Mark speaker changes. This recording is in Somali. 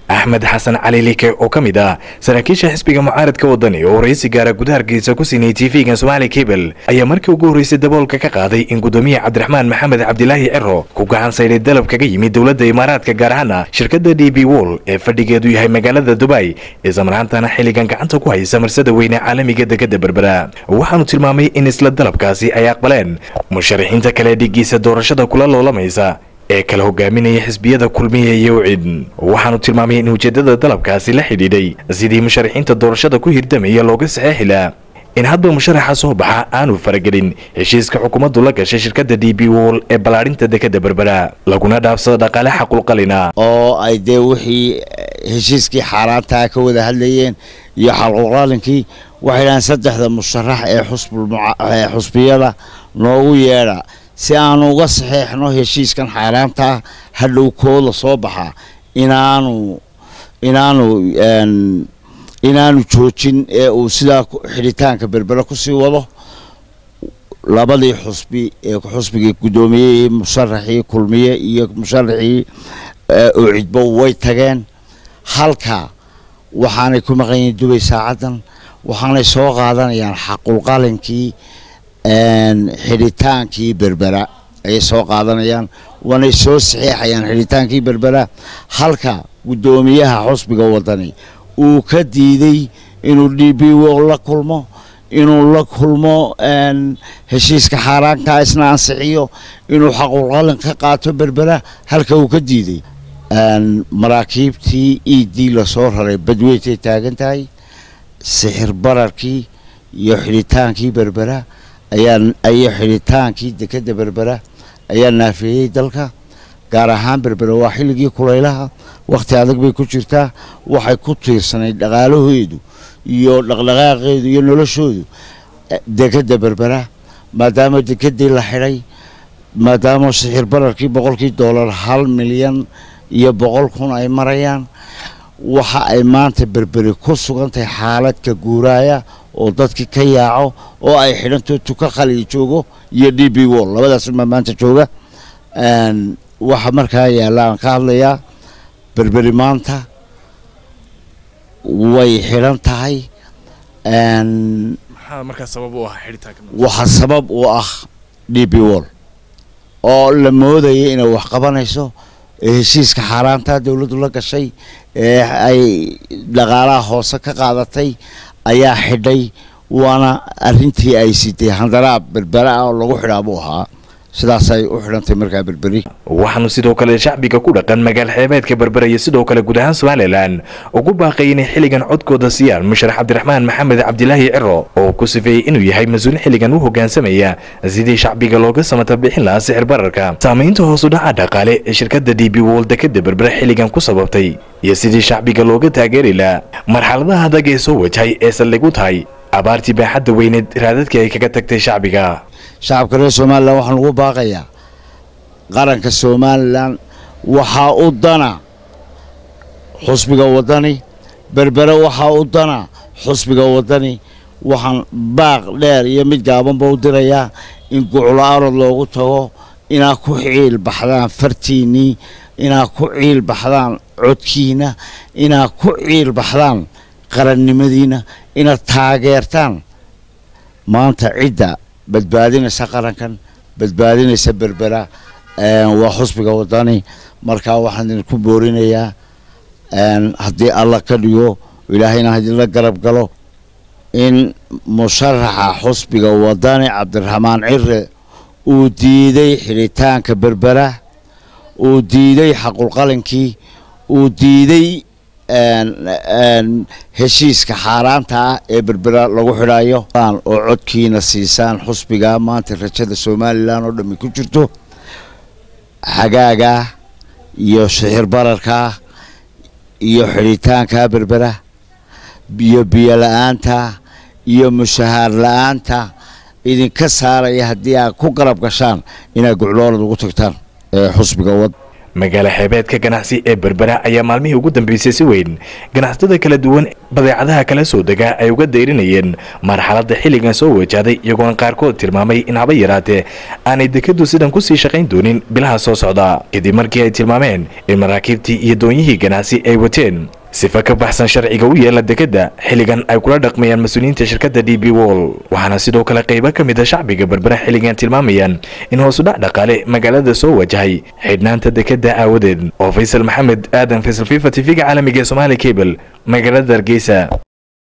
Speaker 1: axmed xasan cali like oo ka mid ah saraakiisha xisbiga mucaaradka wadani oo waraysi gaara gudaha hargeysa ku siinayay tv-gan somaali cable ayaa markii ugu horreysay daboolka ka qaaday in gudoomiye cabdiraxmaan maxamed cabdilaahi ciro ku gacan saydhay dalab kaga yimid dowladda imaaraadka gaar ahaana shirkadda d b wol ee fadhigeedu yahay magaalada dubay islamarhaantana xilligan gacanta ku haysa marsada weyne caalamiga dekada berbera waxaanu tilmaamay in isla dalabkaasi ay aqbaleen musharaxiinta kale dhigiisa doorashada kula loolamaysa ee kala hogaaminaya xisbiyada kulmiya iyo ucid waxaanu tilmaamay in ujeedada dalabkaasi la xidhiidhay sidii musharaxiinta doorashada ku hirdamaya looga saxeexi laha in hadba musharaxa soo baxa aanu faragelin heshiiska xukuumaddu la gashay shirkadda d b wol ee ballaadhinta dekada berbera laguna dhaafsado dhaqaale xaqulqalina
Speaker 2: oo ay dee wixii heshiiskii xaaraantaa ka wada hadlayeen iyo xalqulqalinkii waxay dhahaan saddexda musharax ee xusbee xusbiyada noogu yeedha si aanu uga saxeexno heshiiskan xaaraantaa hadhow kooda soo baxa inaanu inaanu inaanu joojin ee uu sidaa xidhitaanka berbere kusii wado labadii xusbi ee xusbigii guddoomiyey musharaxii kulmiye iyo musharaxii ucidbo way tageen halka waxaanay ku maqan yihiin dubay saacaddan waxaanay soo qaadanayaan xaqulqalinkii xidhitaankii berbera ayay soo qaadanayaan waanay soo saxeexayaan xidhitaankii berbera halka guddoomiyaha xusbiga wadani uu ka diiday inuu d b wo la kulmo inuu la kulmo heshiiska xaaraankaa isna ansixiyo inuu xaqulqalin ka qaato berbera halka uu ka diiday maraakiibtii e d lasoo raray badweyntay taagan tahay sixir bararkii iyo xidhitaankii berbera ayaa xidhitaankii dekada berbera ayaa naafeeyey dalka gaar ahaan berbera waa xilligii kulaylaha wakhti adag bay ku jirtaa waxay ku tiirsanayd dhaqaalaheedu iyo dhaqdhaqaaqeedu iyo noloshoodu dekada berbera maadaama dekadii la xidhay maadaama sixir bararkii boqolkii doolar hal milyan iyo boqol kun ay marayaan waxa ay maanta berberi ku sugantahay xaaladka guuraaya oo dadkii ka yaaco oo ay xidhanto tuka khaliya joogo iyo d b wol labadaasuma maanta jooga waxa markaa yaalla aan ka hadlayaa berberi maanta way xidhan tahay waxa sabab u ah d b wol oo la moodaya inay wax qabanayso heshiiska xaaraantaa dowladdu la gashay ee ay dhaqaalaha hoose ka qaadatay ayaa xidhay waana arintii ay sitay handaraab berbera ah oo lagu xidhaa buu ahaa sidaasay u xidhantay markaa berberi
Speaker 1: waxaanu sidoo kale shacbiga ku dhaqan magaal xeebeedka berbera iyo sidoo kale guud ahaan somalilan ugu baaqay inay xilligan codkooda siiyaan musharax cabdiraxmaan maxamed cabdilaahi ciro oo ku sifeeyey inuu yahay mas-uul xilligan u hogaansamaya sidii shacbiga looga samata bixin lahaa sixir bararka saamaynta hoosu dhaca dhaqaale ee shirkadda d b wol dekada berbera xilligan ku sababtay iyo sidii shacbiga looga taageeri lahaa marxaladaha adag ee soo wajahay ee saldhig u tahay abaartii baaxadda weyneed raadadkii ay kaga tagtay shacbiga
Speaker 2: shacabka reer somalilan waxaan ugu baaqayaa qaranka somalilan waxaa u dana xusbiga wadani berbere waxaa u dana xusbiga wadani waxaan baaq dheer iyo mid gaabanba u dirayaa in guclo arod loogu tago inaad ku ciil baxdaan fartiinnii inaad ku ciil baxdaan codkiina inaad ku ciil baxdaan qarannimadiina inaad taageertaan maanta cidda badbaadinaysa qarankan badbaadinaysa berbera waa xusbiga wadani markaa waxaan idinku boorinayaa haddii alla ka dhigo ilaahayna idinla garab galo in musharaxa xusbiga wadani cabdiraxmaan cire uu diiday xidhitaanka berbera uu diiday xaqulqalinkii uu diiday heshiiska xaaraanta ah ee berbera lagu xidhayo oo codkiina siisaan xusbiga maanta rajada somalilan oo dhammi ku jirto xagaaga iyo sixir bararka iyo xidhitaanka berbera iyo biyo la-aanta iyo mushahaar la-aanta idinka saaraya haddii aad ku garab gashaan inaad gucloolad ugu tagtaan xusbiga wad
Speaker 1: magaalo xeebeedka ganacsi ee berbera ayaa maalmihii ugu dambeysay si weyn ganacsatada kala duwan badeecadaha kala soo dega ay uga dayrinayeen marxaladda xilligan soo wajahday iyagoona qaarkood tilmaamay in haba yaraatee aanay dekadu sidan kusii shaqayn doonin bilaha soo socda kadib markii ay tilmaameen in maraakiibtii iyo doonyihii ganacsi ay wateen sifa ka baxsan sharciga u yeela dekadda xilligan ay kula dhaqmayaan mas-uuliyiinta shirkadda d b wol waxaana sidoo kale qaybo ka mid a shacbiga berbera xilligan tilmaamayaan in hoosudhac dhaqaale magaalada soo wajahay xidhnaanta dekadda aawadeed oo faysal maxamed aadan faysal fifa tv-ga caalamiga ee somaali cable magaalada hargeysa